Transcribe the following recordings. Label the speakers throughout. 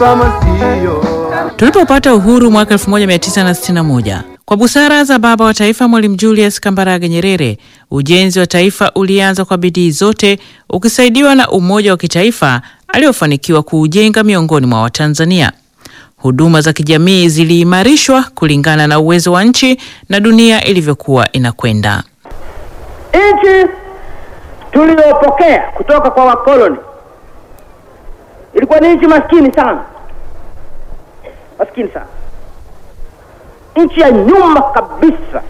Speaker 1: Tulipopata uhuru mwaka 1961 kwa busara za baba wa taifa Mwalimu Julius Kambarage Nyerere, ujenzi wa taifa ulianza kwa bidii zote, ukisaidiwa na umoja wa kitaifa aliofanikiwa kuujenga miongoni mwa Watanzania. Huduma za kijamii ziliimarishwa kulingana na uwezo wa nchi na dunia ilivyokuwa inakwenda.
Speaker 2: Nchi tuliyopokea kutoka kwa wakoloni ilikuwa ni nchi maskini sana, maskini sana, nchi ya nyuma kabisa.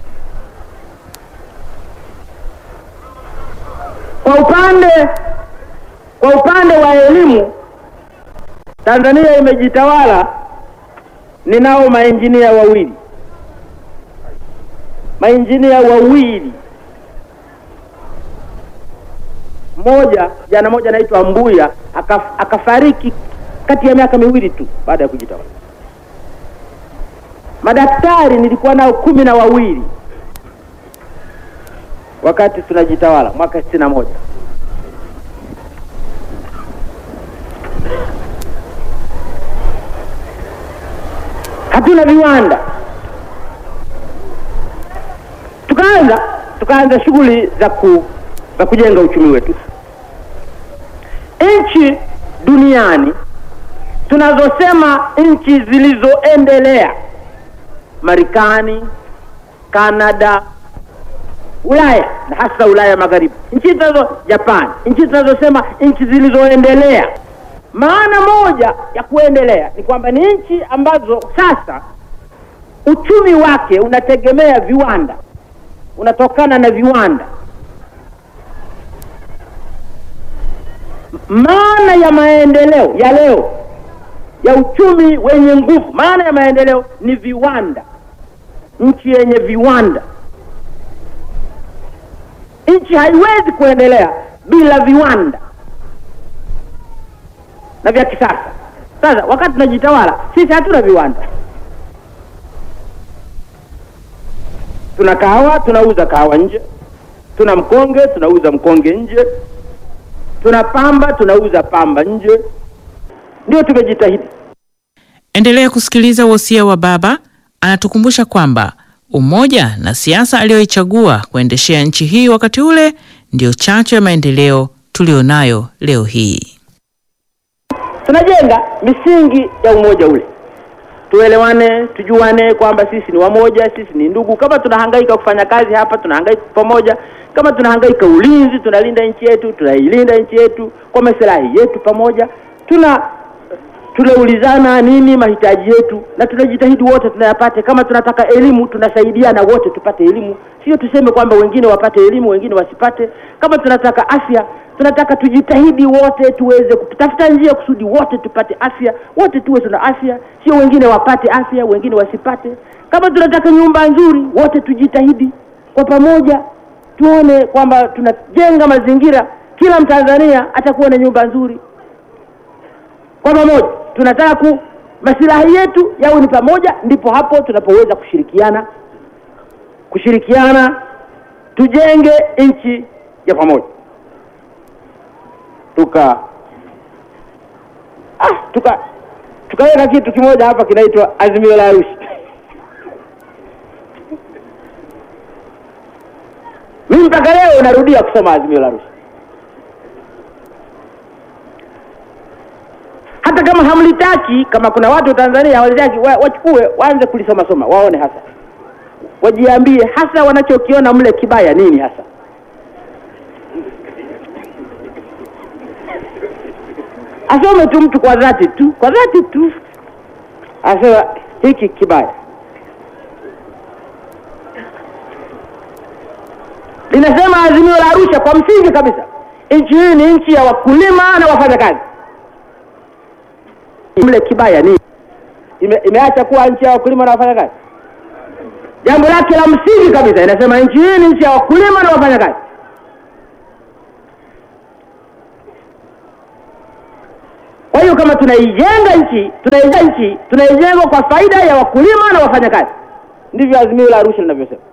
Speaker 2: Kwa upande kwa upande wa elimu, Tanzania imejitawala. Ninao mainjinia wawili, mainjinia wawili mmoja jana moja anaitwa Mbuya akaf, akafariki kati ya miaka miwili tu baada ya kujitawala. Madaktari nilikuwa nao kumi na wawili wakati tunajitawala mwaka sitini na moja. Hatuna viwanda, tukaanza tukaanza shughuli za ku za kujenga uchumi wetu. Nchi duniani tunazosema nchi zilizoendelea, Marekani, Kanada, Ulaya na hasa Ulaya Magharibi, nchi tunazo Japan, nchi tunazosema nchi zilizoendelea. Maana moja ya kuendelea ni kwamba ni nchi ambazo sasa uchumi wake unategemea viwanda, unatokana na viwanda. Maana ya maendeleo ya leo ya uchumi wenye nguvu, maana ya maendeleo ni viwanda, nchi yenye viwanda. Nchi haiwezi kuendelea bila viwanda na vya kisasa. Sasa wakati tunajitawala sisi, hatuna viwanda. Tuna kahawa, tunauza kahawa nje. Tuna mkonge, tunauza mkonge nje. Tuna pamba, tunauza pamba nje. Ndio tumejitahidi.
Speaker 1: Endelea kusikiliza wosia wa baba. Anatukumbusha kwamba umoja na siasa aliyoichagua kuendeshea nchi hii wakati ule ndiyo chachu ya maendeleo tulionayo leo hii.
Speaker 2: Tunajenga misingi ya umoja ule, tuelewane, tujuane kwamba sisi ni wamoja, sisi ni ndugu. Kama tunahangaika kufanya kazi hapa, tunahangaika pamoja. Kama tunahangaika ulinzi, tunalinda nchi yetu, tunailinda nchi yetu kwa maslahi yetu pamoja. Tuna tunaulizana nini mahitaji yetu, na tunajitahidi wote tunayapate. Kama tunataka elimu, tunasaidiana wote tupate elimu, sio tuseme kwamba wengine wapate elimu wengine wasipate. Kama tunataka afya, tunataka tujitahidi wote tuweze kutafuta njia kusudi wote tupate afya, wote tuwe tuna afya, sio wengine wapate afya wengine wasipate. Kama tunataka nyumba nzuri, wote tujitahidi kwa pamoja, tuone kwamba tunajenga mazingira, kila Mtanzania atakuwa na nyumba nzuri kwa pamoja tunataka ku masilahi yetu yawe ni pamoja, ndipo hapo tunapoweza kushirikiana kushirikiana tujenge nchi ya pamoja. Tuka ah, tuka tukaweka kitu kimoja hapa kinaitwa Azimio la Arusha. Mimi mpaka leo narudia kusoma Azimio la Arusha. hata kama hamlitaki, kama kuna watu Tanzania hawalitaki, wachukue waanze kulisoma soma, waone hasa, wajiambie hasa wanachokiona mle kibaya nini hasa. Asome tu mtu kwa dhati tu, kwa dhati tu, asema hiki kibaya. Linasema Azimio la Arusha kwa msingi kabisa, nchi hii ni nchi ya wakulima na wafanyakazi mle kibaya ni ime, imeacha kuwa nchi ya wakulima na wafanyakazi. Jambo lake la msingi kabisa inasema nchi hii ni nchi ya wakulima na wafanyakazi. Kwa hiyo kama tunaijenga nchi tunaijenga nchi tunaijenga kwa faida ya wakulima na wafanyakazi, ndivyo Azimio la Arusha linavyosema.